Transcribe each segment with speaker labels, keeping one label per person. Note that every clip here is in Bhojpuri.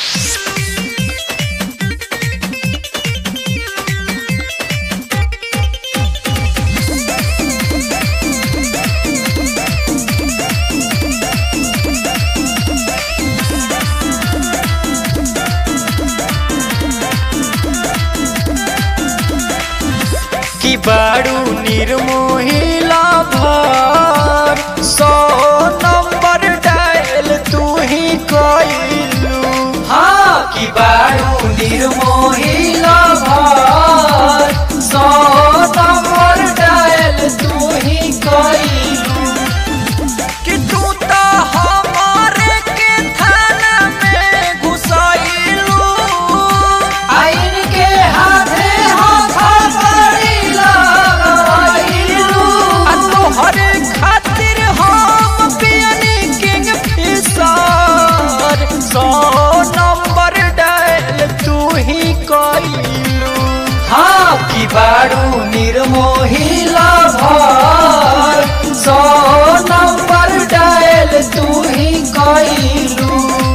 Speaker 1: की बारू निर्मोहिला भर सौ नंबर डायल तू ही कइलू हाँ की बारू निर्मोहिला भर सौ नंबर डायल तू ही कइलू कि तू तो हमारे के थाना में घुसैलू आइन के हाथे हाथ बड़ी लगाइलू आ तोहरे खातिर हम पियनी किंग फिशर सौ नंबर डायल तू ही कइलू हाँ की बारू निर्मोहिला भर सौ नंबर डायल तू ही कइलू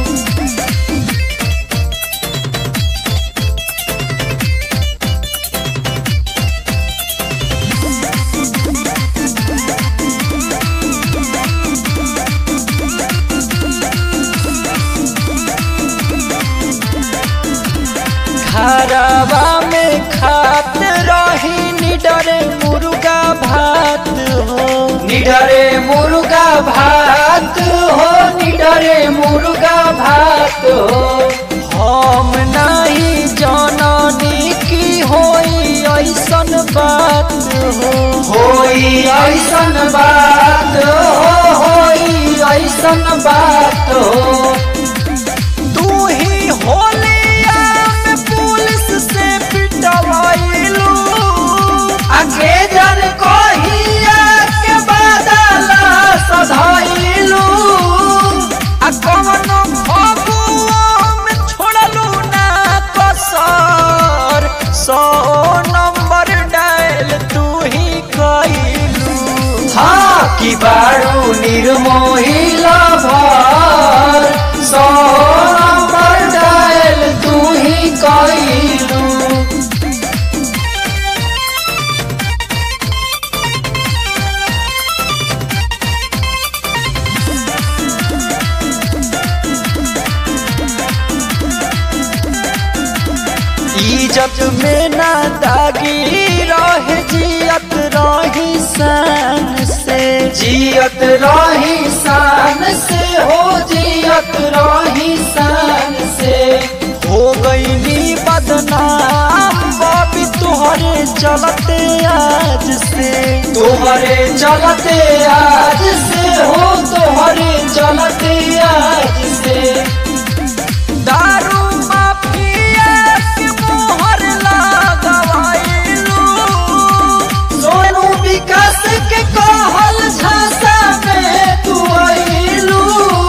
Speaker 1: घरवा में खात रही निडरे मुर्गा भात हो निडरे मुर्गा भात हो निडरे मुर्गा भात हो हम नहीं जननी की होई ऐसन बात हो होई ऐसन बात हो होई ऐसन बात हो तू ही होलिया में पुलिस से पिटवाइलू आगे जन कहिया के बदला सधाइलू आ कवनो फगुआ में छोड़लू ना कसर सौ नंबर डायल तू ही कइलू हाँ की बारू निर्मोहिला भर सौ नंबर डायल तू ही कइलू इज्जत में ना दागी रहे जियत रही शान से जियत रही शान से हो जियत रही शान से हो गई बदनाम बाबी तुहरे चलते आज से तुहरे चलते आज से हो तुहरे चलते आज से दारू माफिया के मोहर लगवाइलू सोनू विकास के कहल झांसा में तू आइलू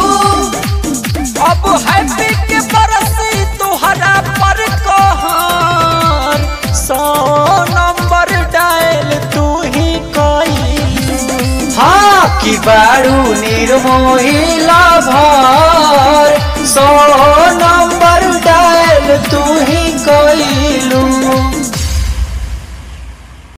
Speaker 1: अब हैप्पी के बरसी तुहरा पर कहर सौ नंबर डायल तू ही कइलू हाँ की बारू निर्मोहिला भर सौ नंबर डायल तू ही कइलू